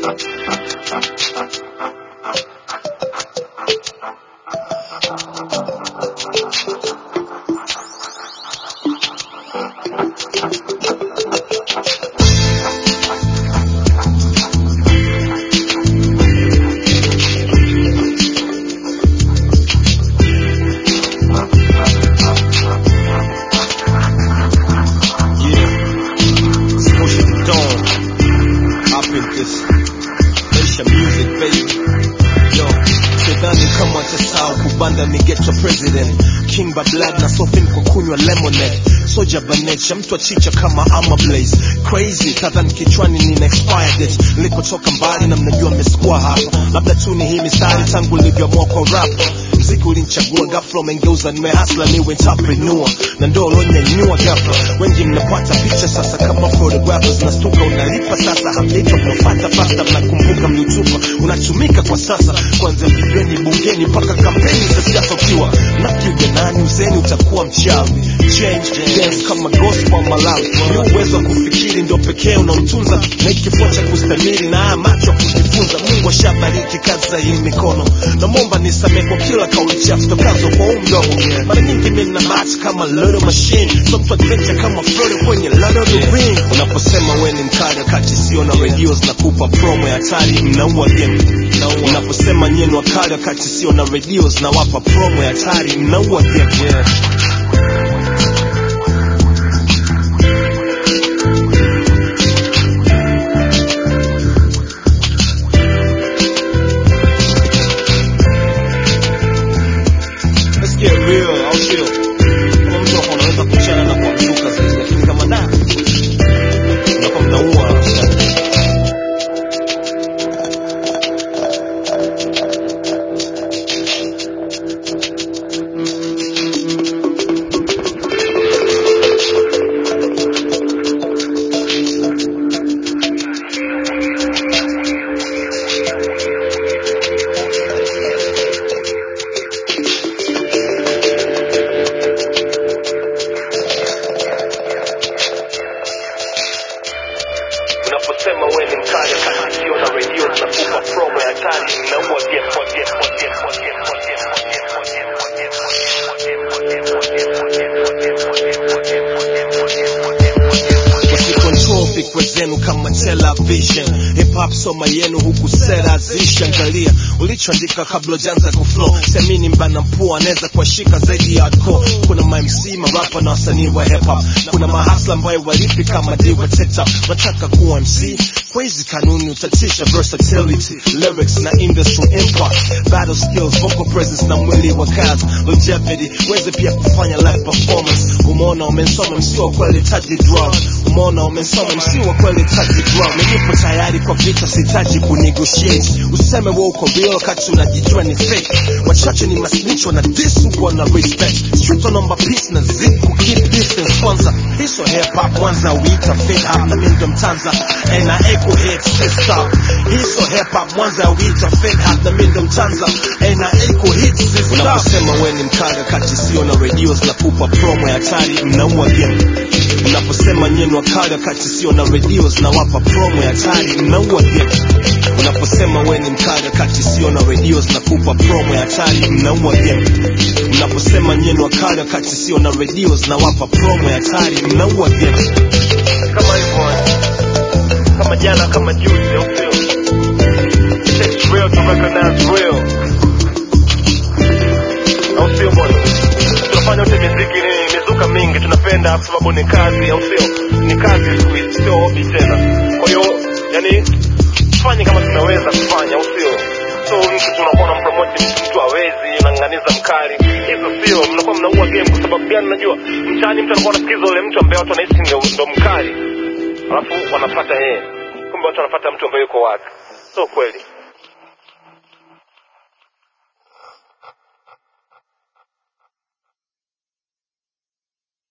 Yeah, it's pushing the dawn. Up in this Maisha music baby. Yo, sidhani kama tasahau kubanda ni ghetto president. King by blood na sofin kwa kunywa lemonade. Soja banecha mtu achicha kama ama blaze. Crazy kadhani kichwani nina expired it. Nilipotoka mbali na mnajua mmesikuwa hapa. Labda tu ni hii mistari tangu nilivyoamua kwa rap mziki ulinichagua ghafla umengeuza nimehasla niwe entrepreneur na ndo ulonyanyua ghafla wengi mnapata picha sasa kama photographers nastuka unalipa sasa hamjaitwa mnafata fasta mnakumbuka mliutupa unatumika kwa sasa kwanza vipeni bungeni mpaka kampeni za siasa ukiwa nakiuja nani uzeni utakuwa mchawi change dance kama gospel malawi ni uwezo wa kufikiri ndo pekee unaotunza na ikifua cha kustamiri na haya macho ya kujifunza mungu ashabariki kazi za hii mikono namwomba nisamee kwa kila kauli chafu tokazo kwa huu mdomo mara nyingi mimi na bahati kama little machine so mtu adventure kama Frodo kwenye Lord of the Ring unaposema we ni mkali wakati sio na radios na kupa promo ya hatari mnaua game unaposema nyie ni wakali wakati sio na radios na wapa promo ya hatari mnaua game yeah. Let's get real, au sio? Kama mtu hapo anaweza kuchana na kuamshuka zaidi, lakini kama da unakuwa mnaua. Unaposema wewe ni mkali wakati sio na redio zinakupa promo ya hatari, mnaua game kwa game kwa game kwa game kwa game kwa game kwa game kwa game kwa game kwa game kwa game kwa game kwa game kwa game kwa game kwa game kwa game kwa game kwa game Usikontrol fikra zenu kama television hip hop soma yenu huku sera zishi angalia ulichoandika kabla ujaanza kuflow semini mbana mpua anaweza kuwashika zaidi ya hardcore kuna ma MC marapa na wasanii wa hip hop kuna mahasla ambayo walipi kama diwa teta wataka kuwa MC kwa hizi kanuni utatisha versatility lyrics na industry impact battle skills vocal presence na mwili wa kazi longevity weze pia kufanya live performance umeona umesoma msi wa kweli taji drum umeona umesoma msi wa kweli taji drum nilipo tayari kwa vita sihitaji kunegotiate useme wewe uko real wakati unajijua ni fake wachache ni masnicho na this huko na respect street wanaomba peace na zip ku keep distance kwanza hiso hip hop kwanza uita fake hop na mimi ndo mtanza and na echo hit sister hiso hip hop kwanza uita fake hop na mimi ndo mtanza and na echo hit sister unaposema wewe ni mkali wakati sio na radios na kupa promo ya hatari mnaua game unaposema nyenu wakali wakati sio na radios na wapa promo ya hatari mnaua game unaposema we ni mkali wakati sio na radios na kupa promo ya hatari mnaua game unaposema nyenu wakali wakati sio na radios na wapa promo ya hatari mnaua game kama hivyo kama jana kama juzi au sio It takes real to recognize real au sio bwana tunafanya wote miziki ni mizuka mingi tunapenda kwa sababu ni kazi au sio ni kazi siku hizi sio hobi tena kwa hiyo yani tufanye kama tunaweza kufanya au sio so mtu tunakuwa na mpromoti mtu hawezi unang'aniza mkali hizo sio mnakuwa mnaua game kwa sababu gani najua mtaani mtu anakuwa anasikiza ule mtu ambaye watu wanahisi ndio ndo mkali alafu wanapata yeye kumbe watu wanapata mtu ambaye yuko wazi so kweli